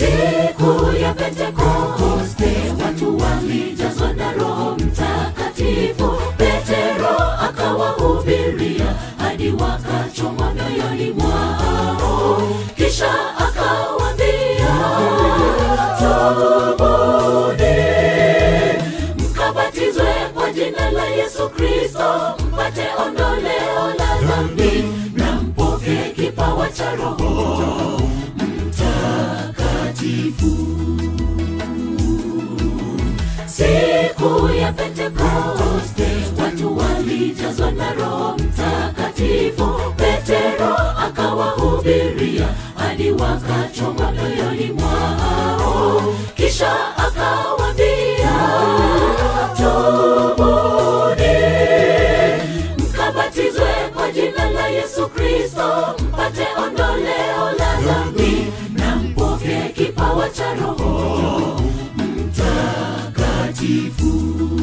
Siku ya Pentekoste watu walijazwa na Roho Mtakatifu. Petero akawahubiria hadi wakachomwa mioyoni mwao, kisha akawaambia, tubuni mkabatizwe kwa jina la Yesu Kristo mpate ondoleo la dhambi na mpokee kipawa cha Roho Mtakatifu. Siku ya Pentekoste watu walijazwa na Roho Mtakatifu. Petero akawahubiria hadi wakachomwa mioyoni mwao, kisha akawaambia, tubuni mkabatizwe kwa jina la Yesu Kristo mpate ondoleo la dhambi na mpokee kipawa cha Roho Mtakatifu.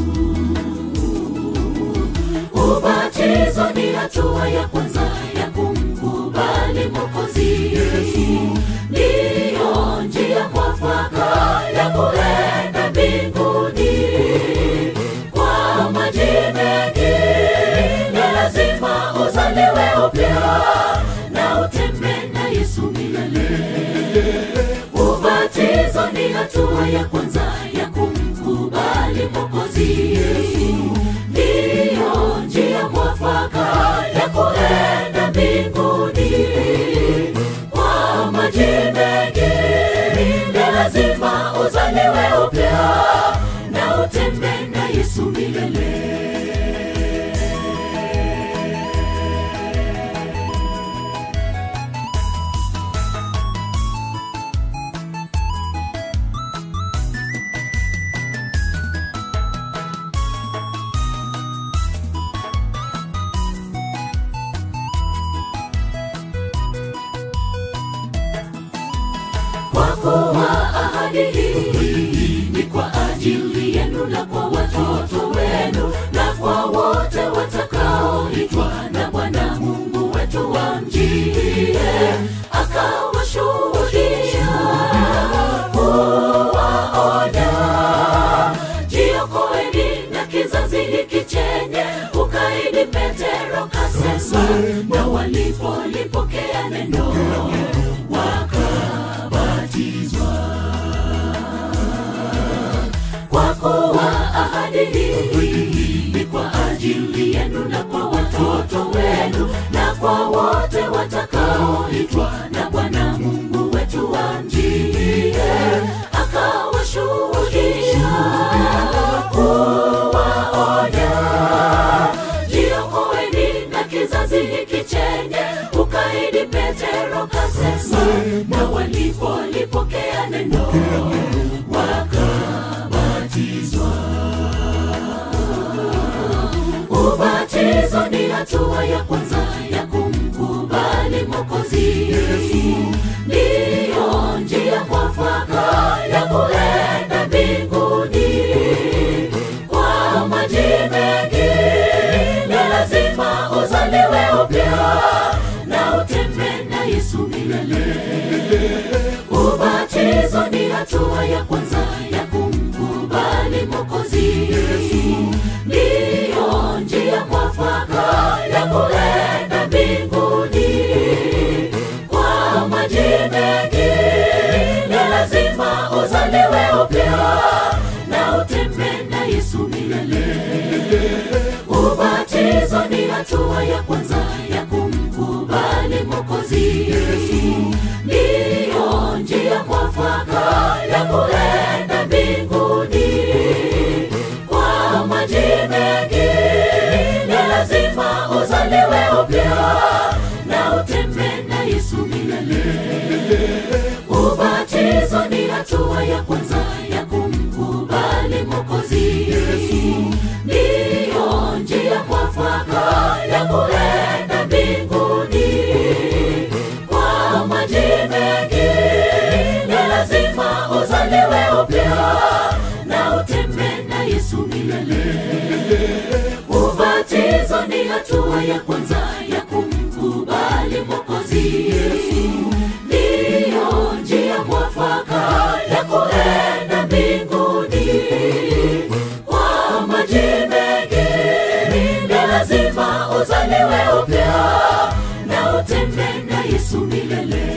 Ubatizo ni hatua ya kwanza ya kumkubali Mwokozi Yesu, ndiyo njia mwafaka ya kuenda mbinguni. Kwa maji mengi ni lazima uzaliwe upya na utembee na Yesu milele. Ubatizo ni hatua ya kwanza ya kumkubali Mwokozi Yesu, ndiyo njia mwafaka ya kuenda mbinguni. Kwa maji mengi ni lazima uzaliwe upya na utembee na Yesu milele. kwa kuwa ahadi hii ni kwa ajili yenu na kwa watoto wenu na kwa wote watakaoitwa na Bwana Mungu wetu wamjie, akawashuhudia kuwaonya, jiokoeni na kizazi hiki chenye ukaidi. Petero kasema, na walipolipokea neno wakabatizwa. Kwa kuwa ahadi hii ni kwa ajili yenu na kwa watoto wenu na kwa wote watakaoitwa na Bwana Mungu wetu wamjie, akawashuhudia kuwaonya, jiokoeni na kizazi hiki chenye ukaidi. Petero kasema, na walipolipokea neno wakabatizwa. Ubatizo ni hatua ya kwanza ya kumkubali Mwokozi Yesu, ndiyo njia mwafaka ya kuenda mbinguni. Kwa maji mengi ni lazima uzaliwe upya na utembee na Yesu milele. Ubatizo ni hatua ya kwanza ya kumkubali Mwokozi Yesu, ndiyo njia mwafaka ya kuenda mbinguni. Kwa maji mengi ni lazima uzaliwe upya na utembee na Yesu milele. Ubatizo ni hatua ya kwanza ya kumkubali Mwokozi Yesu, ndiyo njia mwafaka ya kuenda mbinguni. Kwa maji mengi ni lazima uzaliwe upya na utembee na Yesu milele. Ubatizo ni hatua ya kwanza ya kumkubali Mwokozi Yesu, ndiyo njia mwafaka ya kuenda mbinguni. Kwa maji mengi ni lazima uzaliwe upya na utembee na Yesu milele. Ubatizo ni hatua ya kwanza ya kumkubali Mwokozi Yesu, ndiyo njia mwafaka Yesu milele.